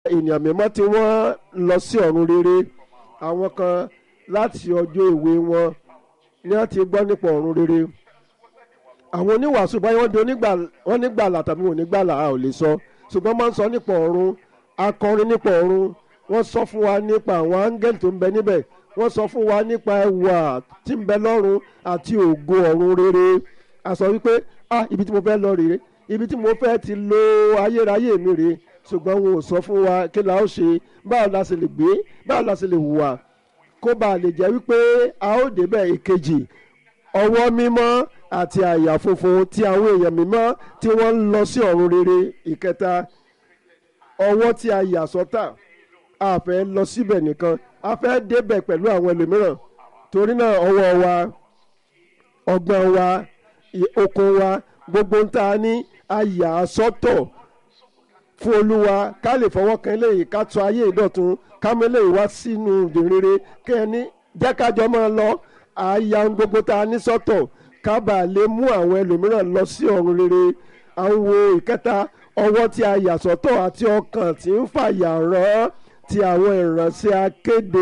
ènìyàn mímọ́ tí wọ́n lọ sí ọ̀run rere àwọn kan láti ọjọ́ èwe wọn ni wọ́n ti gbọ́ nípa ọ̀run rere àwọn oníwàásù báyìí wọ́n di onígbà wọ́n nígbàlà tàbí wọn ò nígbàlà a ò lè sọ ṣùgbọ́n máa ń sọ nípa ọ̀run akọrin nípa ọ̀run wọ́n sọ fún wa nípa àwọn áńgẹ́lì tó ń bẹ níbẹ̀ wọ́n sọ fún wa nípa ẹwà tí ń bẹ lọ́run àti ògo ọ̀run rere a sọ wípé ah ibi tí mo fẹ́ lọ rèé ibi tí mo fẹ́ ti lo ayérayé mi rèé ṣùgbọ́n wọn ò sọ fún wa kí la ó ṣe báwo la ṣe lè gbé báwo la ṣe lè hùwà kó bàa lè jẹ́ wípé a ó débẹ̀ èkejì ọwọ́ mímọ́ àti àyà funfun tí àwọn èèyàn mímọ́ tí wọ́n ń lọ sí ọ̀run rere ìkẹta ọwọ́ tí a yà sọ́tà a fẹ́ lọ síbẹ̀ nìkan a fẹ́ débẹ̀ pẹ̀lú àwọn ẹlòmíràn torí náà ọwọ́ wa ọgbọ́n wa okun wa gbogbo ń ta ní a yà sọ́tọ̀ fún olúwa ká lè fọwọ́ kan eléyìí ká tún ayé ìdọ̀tun ká mú eléyìí wá sínú ìdèrere kẹ́ni jẹ́ kájọ máa lọ àyà ohun gbogbo tá a ní sọ́tọ̀ ká bàa lè mú àwọn ẹlòmíràn lọ sí ọ̀run rere àwọn wo ìkẹta ọwọ́ tí a yà sọ́tọ̀ àti ọkàn tí ń fàyà rán ti àwọn ìránṣẹ́ akéde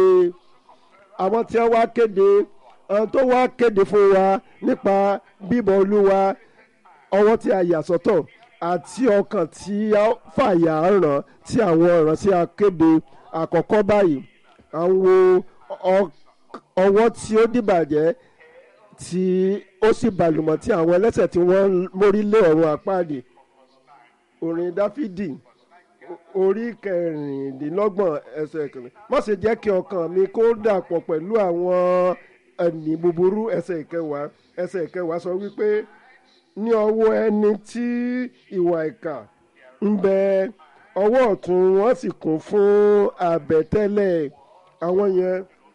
àwọn tí wọ́n wá kéde àwọn tó wá kéde fún wa nípa bíbọ̀ olúwa ọwọ́ tí a yà sọ́tọ̀ àti ọkàn tí a fàyà rán tí àwọn ìránṣẹ́ akéde àkọ́kọ́ báyìí àwọn ọwọ́ tí ó dìbàjẹ́ tí ó sì bàlùmọ̀ tí àwọn ẹlẹ́sẹ̀ tí wọ́n mórí lé ọ̀run àpáàdì orin dáfídì orí kẹrìndínlọ́gbọ̀n ẹsẹ̀ kẹrin má ṣe jẹ́ kí ọkàn mi kó dàpọ̀ pẹ̀lú àwọn ẹni búburú ẹsẹ̀ ìkẹwàá ẹsẹ̀ ìkẹwàá sọ wípé ní ọwọ́ ẹni tí ìwà ìkà ń bẹ ọwọ́ ọ̀tún wọn sì kún fún àbẹ̀tẹ́lẹ̀ àwọn yẹn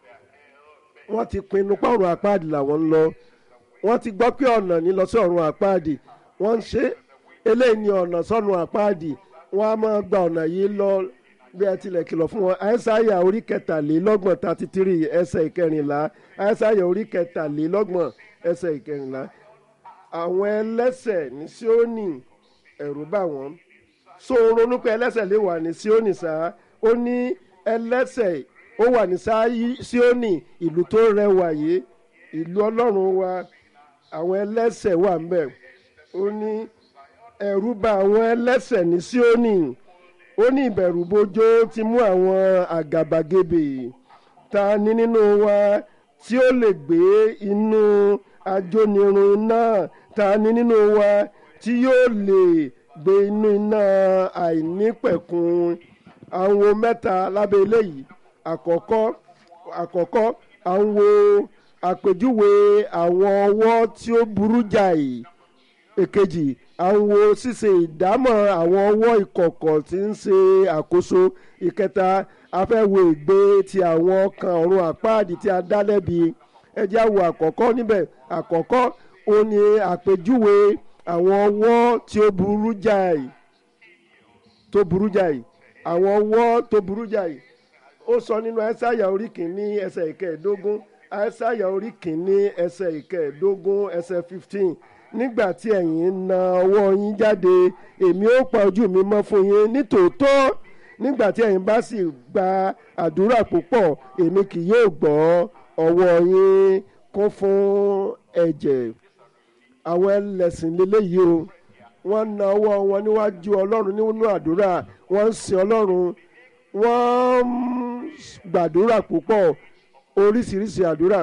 wọ́n ti pinnu pàrọ̀ àpáàdì làwọn ń lọ wọ́n ti gbọ́ pé ọ̀nà ní lọ sí ọ̀run àpáàdì wọ́n ń ṣe eléyìí ní ọ̀nà sọ́nù àpáàdì wọ́n á máa gba ọ̀nà yìí lọ bí ẹ tilẹ̀ kìlọ̀ fún wọn àìsáyà orí kẹtàlélọ́gbọ̀n thirty three ẹsẹ̀ ìkẹrìnlá àìsáyà orí kẹtàlélọ́gbọ̀n ẹsẹ̀ ìkẹrìnlá àwọn ẹlẹ́sẹ̀ ní Síónì ẹ̀rù bà wọ́n so ronú pé ẹlẹ́sẹ̀ lè wà ní Síónì sáà ó ní ẹlẹ́sẹ̀ ó wà ní Síónì ìlú tó rẹwà yìí ìlú ọlọ́run wa àwọn ẹlẹ́sẹ̀ wà ń bẹ̀ ó ní ẹ̀rù bà àwọn ẹlẹ́sẹ̀ ní Síónì ó ní ìbẹ̀rù bójó ti mú àwọn àgàbàgebè ta ni nínú wa tí ó lè gbé inú ajónirun náà ta ni nínú wa tí yóò lè gbé inú iná àìnípẹ̀kun àwọn mẹ́ta lábẹ́ eléyìí àkọ́kọ́ àkọ́kọ́ àwọn àpèjúwe àwọn ọwọ́ tí ó burú jáì èkejì àwọn ṣíṣe ìdámọ̀ àwọn ọwọ́ ìkọ̀kọ̀ tí ń ṣe àkóso ìkẹta afẹ́wo ìgbé ti àwọn ọkàn ọ̀run àpáàdì tí a dá lẹ́bi ẹjẹ́ àwọ̀ àkọ́kọ́ níbẹ̀ àkọ́kọ́ ó ní àpèjúwe àwọn ọwọ́ tí ó burú jáì tó burú jáì àwọn ọwọ́ tó burú jáì ó sọ nínú ẹsáyà orí kìíní ẹsẹ̀ ìkẹẹ̀ẹ́dógún ẹsáyà orí kìíní ẹsẹ̀ ìkẹẹ̀ẹ́dógún ẹsẹ̀ fifteen nígbà tí ẹ̀yin na ọwọ́ yín jáde èmi ó pa ojú mi mọ́ fún yín nítòótọ́ nígbà tí ẹ̀yin bá sì gba àdúrà púpọ̀ èmi kì yóò gbọ́ ọwọ́ yín kún fún ẹ̀jẹ̀ àwọn ẹlẹ́sìn lélẹ́yìí o wọ́n na ọwọ́ wọn níwájú ọlọ́run nínú àdúrà wọ́n ń sin ọlọ́run wọ́n ń gbàdúrà púpọ̀ oríṣiríṣi àdúrà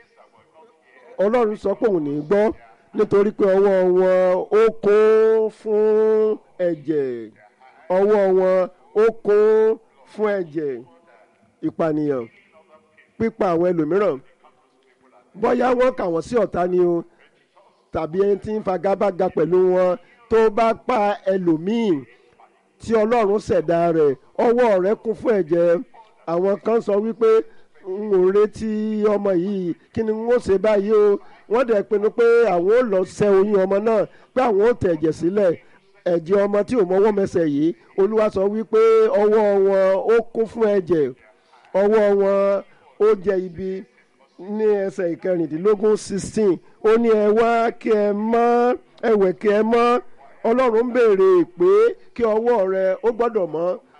ọlọ́run sọ pé òun ní gbọ́ nítorí pé ọwọ́ wọn ó kún fún ẹ̀jẹ̀ ọwọ́ wọn ó kún fún ẹ̀jẹ̀ ìpànìyàn pípa àwọn ẹlòmíràn bóyá wọ́n kà wọ́n sí ọ̀tá ni o tàbí ẹni tí ń fagagbága pẹ̀lú wọn tó bá pa ẹlòmíì tí ọlọ́run ṣẹ̀dá rẹ̀ ọwọ́ rẹ̀ kún fún ẹ̀jẹ̀ àwọn kan sọ wípé n ò retí ọmọ yìí kí ni n ó ṣe báyìí o wọ́n dẹ̀ pinnu pé àwọn ò lọ ṣẹ́ oyún ọmọ náà pé àwọn ò tẹ̀jẹ̀ sílẹ̀ ẹ̀jẹ̀ ọmọ tí ò mọwọ́ mẹsẹ̀ yìí olúwa sọ wípé ọwọ́ wọn ó kún fún ẹ̀jẹ̀ ọwọ́ wọn ó jẹ ibi ní ẹsẹ̀ ìkẹrìndínlógún sixteen ó ní ẹ wá kí ẹ mọ́ ẹ̀wẹ̀ kí ẹ mọ́ ọlọ́run béèrè pé kí ọwọ́ rẹ ó gbọ́dọ̀ mọ́